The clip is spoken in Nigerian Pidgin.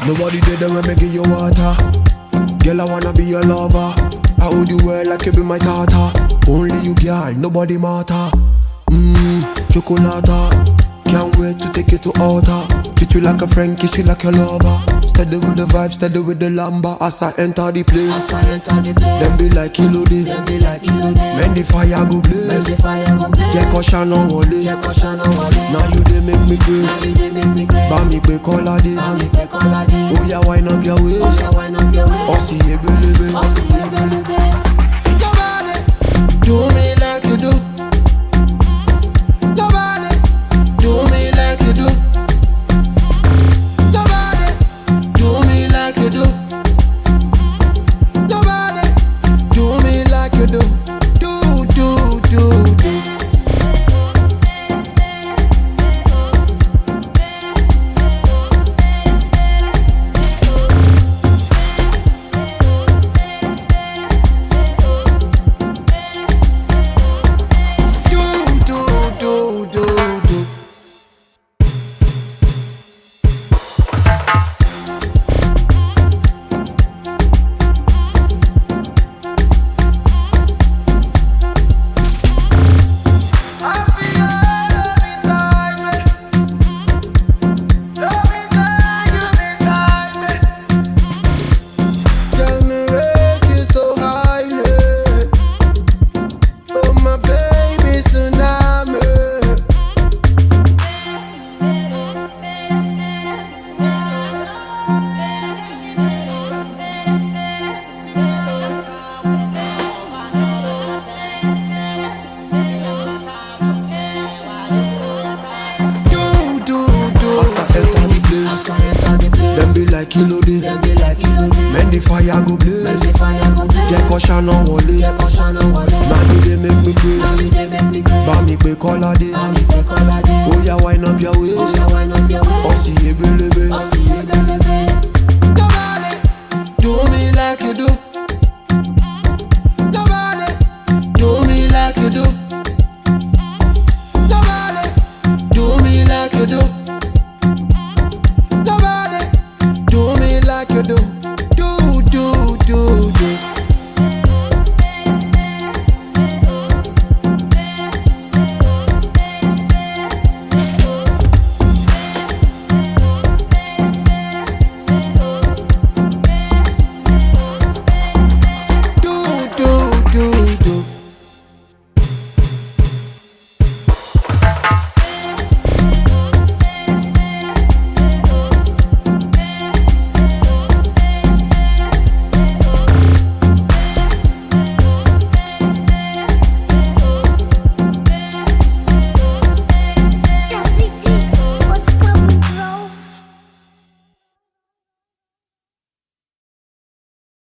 Nobody did them when me give you water. Girl, I wanna be your lover. I hold you well like you be my daughter. Only you, girl, nobody matter. Mmm, chocolata. Can't wait to take you to altar. Treat you like a friend, kiss you like a lover. Steady with the vibe, steady with the lamba. As I enter the place, As I enter the place, them be like Elodie. them be like you know them. Men the fire go When blaze. the fire go blaze, Jẹ́ kó ṣáná wọlé. jẹ́ kó ṣáná wọlé. Now you dey make me crazy. You dey make me crazy. Bá mi pé Kọ́ládé. Bá mi pé Kọ́ládé. Ó yá wind up your waist. Oya wine up your waist. Ọ̀sìn ebelebe. Ọ̀sìn ebelebe. Nobody do me like you do. Nobody do me like you do. Nobody do me like you do. Nobody do me like you do. Do do do do. Do do do do do. Tell me rate you so highly. Oh my baby tsunami. Do do do. As I enter the place, As I enter the place, them be like Elodie. them be like you know them. Men the fire go When blaze. the fire go blaze, Jẹ́ kó ṣáná wọlé. jẹ́ kó ṣáná wọlé. Now you dey make me Now crazy. you dey make me crazy. Bá mi pé Kọ́ládé. Bá mi pé Kọ́ládé. Ó yá wind up your waist. Oya wine up your waist.